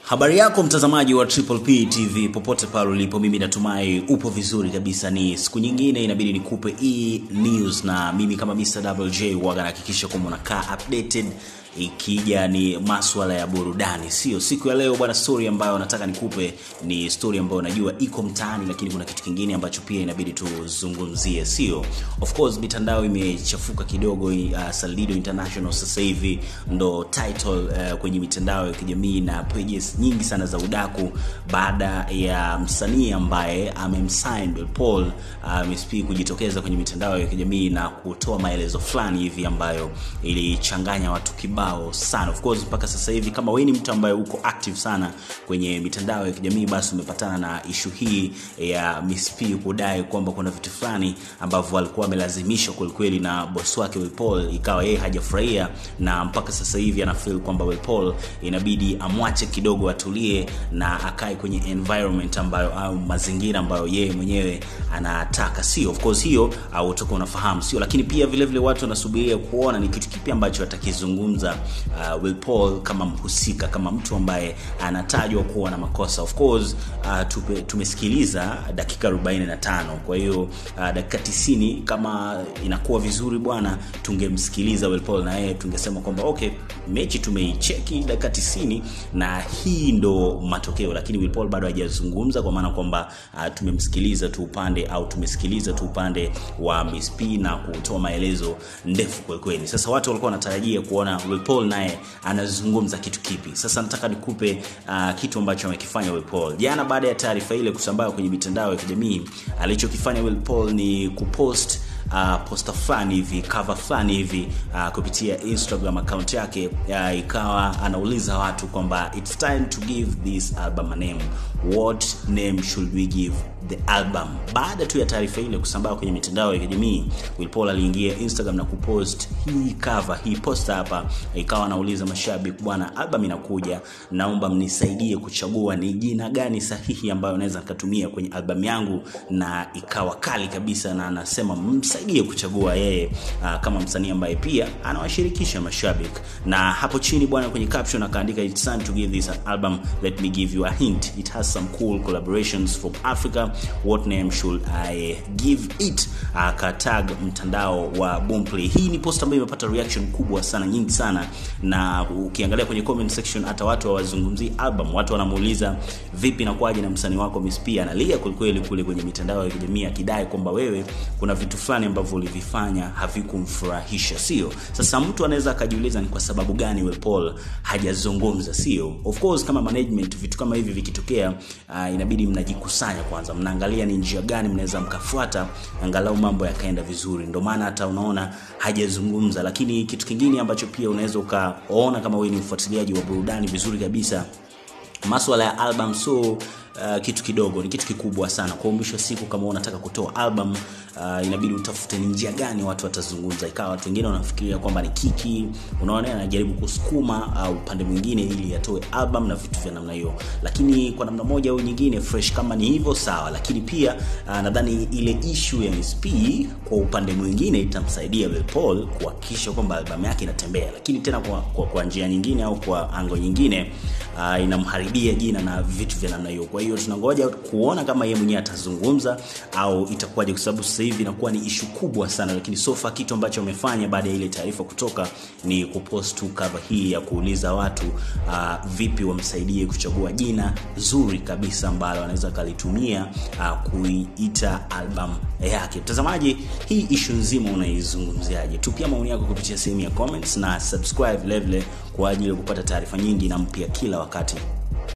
Habari yako mtazamaji wa Triple P TV popote pale ulipo, mimi natumai upo vizuri kabisa. Ni siku nyingine inabidi nikupe e news, na mimi kama Mr. Double J waga nahakikisha kwamba unakaa updated ikija ni maswala ya burudani. Sio siku ya leo bwana, story ambayo nataka nikupe ni story ambayo najua iko mtaani, lakini kuna kitu kingine ambacho pia inabidi tuzungumzie. Sio, of course mitandao imechafuka kidogo. Uh, Salido International sasa hivi ndo title uh, kwenye mitandao ya kijamii na pages nyingi sana za udaku baada ya msanii ambaye amemsign Will Paul uh, Miss P kujitokeza kwenye mitandao ya kijamii na kutoa maelezo fulani hivi ambayo ilichanganya watu kibao sana. Of course mpaka sasa hivi kama wewe ni mtu ambaye uko active sana kwenye mitandao ya kijamii, basi umepatana na ishu hii ya Miss P kudai kwamba kuna vitu fulani ambavyo alikuwa amelazimishwa kwelikweli na boss wake Will Paul, ikawa yeye hajafurahia na mpaka sasa hivi ana feel kwamba Will Paul inabidi amwache kidogo atulie na akae kwenye environment ambayo au mazingira ambayo yeye mwenyewe anataka. Sio of course hiyo au utakuwa unafahamu, sio lakini pia vile vile watu wanasubiria kuona ni kitu kipi ambacho atakizungumza uh, Will Paul kama mhusika, kama mtu ambaye anatajwa kuwa na makosa. Of course uh, tupe, tumesikiliza dakika 45 kwa hiyo uh, dakika 90 kama inakuwa vizuri bwana, tungemsikiliza Will Paul na yeye tungesema kwamba okay, mechi tumeicheki dakika 90 na hii ndo matokeo, lakini Will Paul bado hajazungumza kwa maana kwamba uh, tumemsikiliza tu upande au tumesikiliza tu upande wa Miss P na kutoa maelezo ndefu kweli kweli. Sasa watu walikuwa wanatarajia kuona Will Paul naye anazungumza kitu kipi. Sasa nataka nikupe uh, kitu ambacho amekifanya Will Paul jana baada ya taarifa ile kusambaa kwenye mitandao ya kijamii. Alichokifanya Will Paul ni kupost uh, posta fulani hivi cover fulani hivi uh, kupitia Instagram account yake uh, ikawa anauliza watu kwamba it's time to give this album a name. What name should we give the album? Baada tu ya taarifa ile kusambaa kwenye mitandao ya kijamii, Will Paul aliingia Instagram na kupost hii cover, hii posta hapa, ikawa anauliza mashabiki, bwana, album inakuja, naomba mnisaidie kuchagua ni jina gani sahihi ambayo naweza nikatumia kwenye album yangu, na ikawa kali kabisa, na anasema msaidie kuchagua yeye uh, kama msanii ambaye pia anawashirikisha mashabiki. Na hapo chini bwana, kwenye caption akaandika it's time to give this album, let me give you a hint, it has some cool collaborations from Africa, what name should I give it? Akatag mtandao wa Boomplay. Hii ni post ambayo imepata reaction kubwa sana, nyingi sana, na ukiangalia kwenye comment section hata watu hawazungumzii album, watu wanamuuliza vipi na kwaje na msanii wako Miss P analia kwelikweli kule kwenye mitandao ya kijamii akidai kwamba wewe kuna vitu fulani ambavyo ulivifanya havikumfurahisha, sio? Sasa mtu anaweza akajiuliza ni kwa sababu gani Will Paul hajazungumza, sio? Of course kama management, vitu kama hivi vikitokea, uh, inabidi mnajikusanya kwanza, mnaangalia ni njia gani mnaweza mkafuata angalau mambo yakaenda vizuri. Ndio maana hata unaona hajazungumza, lakini kitu kingine ambacho pia unaweza ukaona kama wewe ni mfuatiliaji wa burudani vizuri kabisa, maswala ya album so uh, kitu kidogo ni kitu kikubwa sana. Kwa mwisho wa siku, kama unataka kutoa album uh, inabidi utafute ni njia gani watu watazungumza. Ikawa watu wengine wanafikiria kwamba ni kiki, unaona, anajaribu kusukuma au uh, upande mwingine ili atoe album na vitu vya namna hiyo, lakini kwa namna moja au nyingine fresh, kama ni hivyo sawa. Lakini pia uh, nadhani ile issue ya Miss P kwa upande mwingine itamsaidia Will Paul kuhakikisha kwamba album yake inatembea, lakini tena kwa, kwa, kwa njia nyingine au kwa ango nyingine uh, inamharibia jina na vitu vya namna hiyo. Kwa hiyo tunangoja kuona kama yeye mwenyewe atazungumza au itakuwaje, kwa sababu sasa hivi inakuwa ni ishu kubwa sana, lakini so far kitu ambacho amefanya baada ya ile taarifa kutoka ni kupost tu cover hii ya kuuliza watu uh, vipi wamsaidie kuchagua jina zuri kabisa ambalo anaweza kalitumia uh, kuiita album yake. Mtazamaji, hii ishu nzima unaizungumziaje? Tupia maoni yako kupitia sehemu ya comments na subscribe vilevile kwa ajili ya kupata taarifa nyingi na mpya kila wakati.